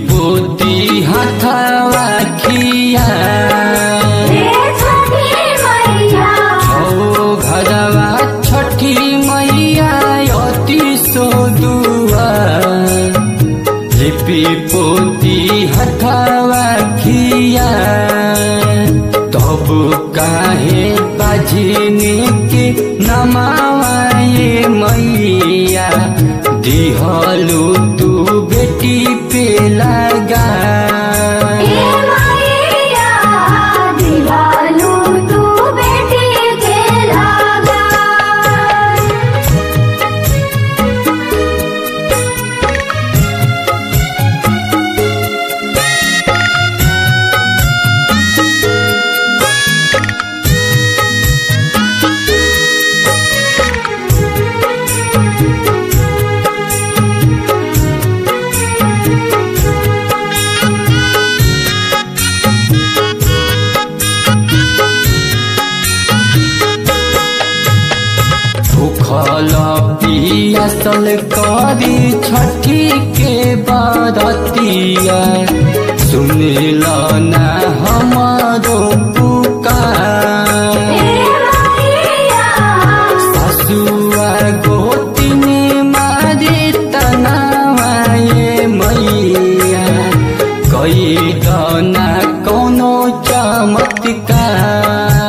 पोती हाथवा खिया हे छठी मैया छौ घरवा छठी मैया अति सोदुआ लिपि पोती हथवा खिया तब काहे बाझिनी के नमावाए मैया दिहलु तू बेटी पे लगा हे मैया दिवालू तू बेटी के लागा भूखल पियासल करी छठी के बरतिया सुनिल ना हमारो पुकार हे मैया ससुआ गोतिनी मारी तनावाए मैया कई दना कोनो चमत्कार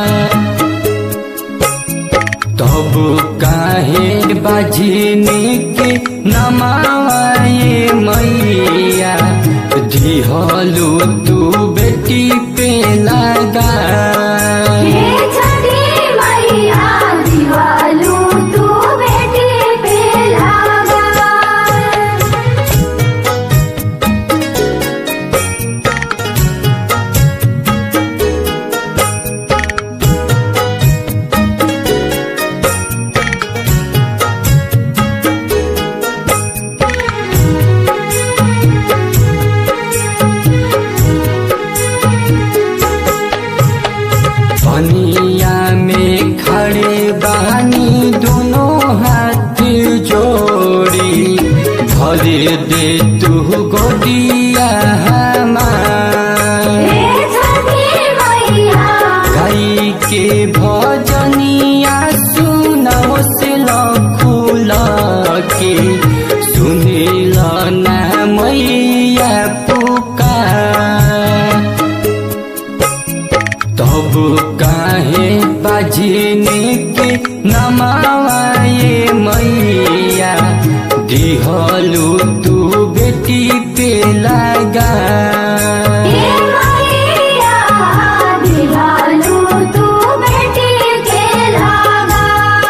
तब काहे बाजिनी के नमाए मैया दिहलु तू बेटी पे लगा हे छठी मैया दिवालू तू बेटी पे लागा पनिया में खड़े बानी दोनों हाथ जोड़ी भरे दे तू गोदिया हमार हे छठी मैया गाई के भजनिया सुनाओ से लखुल के सुनिल ना मैया पुकार तब काहे बाजिनी के नमाए मैया दिहलु तू बेटी पे लगा हे मैया दिवालू तू बेटी के लागा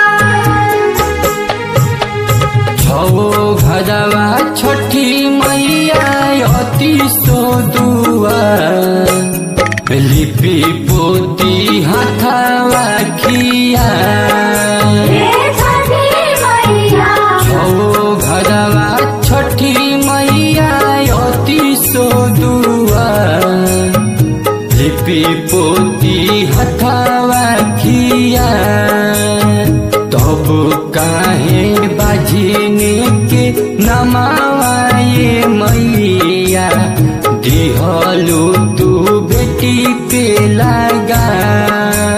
छौ घरवा छठी मैया अति सोदुआ लिपि पोती हाथवा खिया हे छठी मैया छौ घरवा छठी मैया अति सोदुआ लिपि पोती हथवा खिया तब काहे बाजिनी के नमाए मैया दिहलु तू बेटी पे लगा